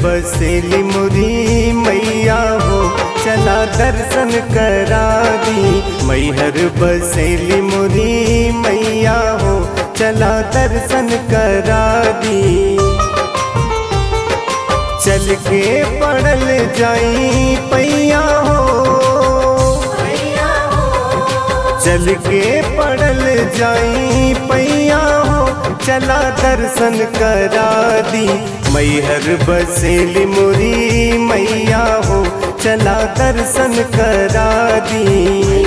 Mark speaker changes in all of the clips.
Speaker 1: बसेली मुरी मैया हो चला दर्शन करा दी मैहर बसेली मुरी मैया हो चला दर्शन करा दी चल के पड़ल जाई पैया हो चल के पड़ल जाई पैया हो चला दर्शन करा दी मैहर बसेली मुरी मैया हो चला दर्शन करा दी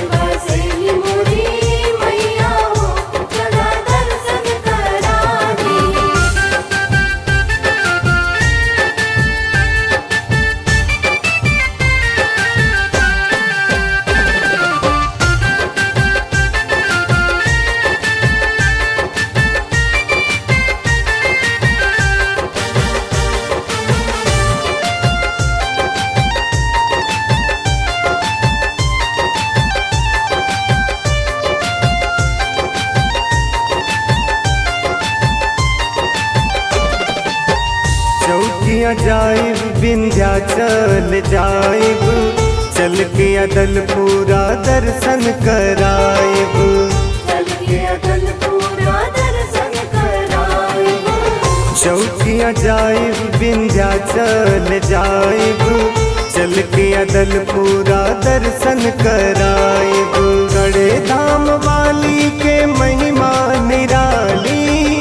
Speaker 1: चौकिया जाइब विंध्याचल जाइब चल के अदल पूरा दर्शन कराइब चौकिया जाइब विंध्याचल जाइब चल के अदल पूरा दर्शन कराइब गड़े धाम वाली के महिमा निराली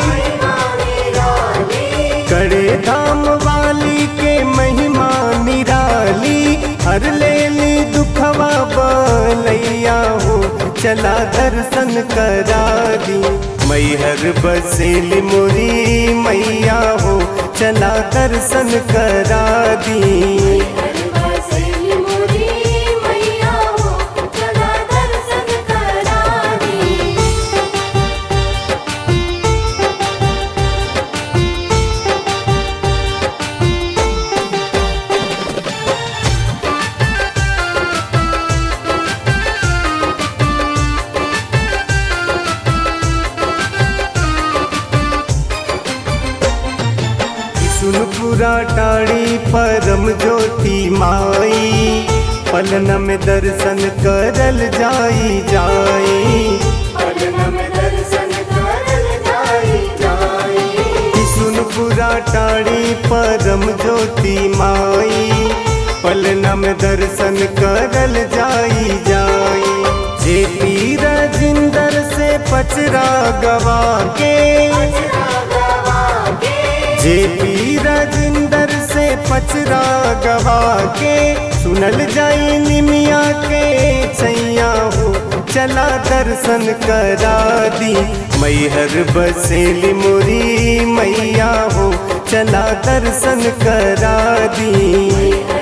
Speaker 1: कड़े धाम वाली के महिमा निराली हर लेली दुखवा बलैया हो चला दर्शन करा दी मैहर बसेली मुरी मैया हो चला दर्शन करा दी सुनपुरा टाड़ी परम ज्योति माई पलन में दर्शन करल जाई जाई सुनपुरा टाड़ी परम ज्योति माई पलन में दर्शन करल जाई जाई जे पी राजिंदर से पचरा गवा के जे पी राजिंदर से पचरा गवा के सुनल जाई निमिया के छैया हो चला दर्शन करा दी मैहर बसेली मुरी मैया हो चला दर्शन करा दी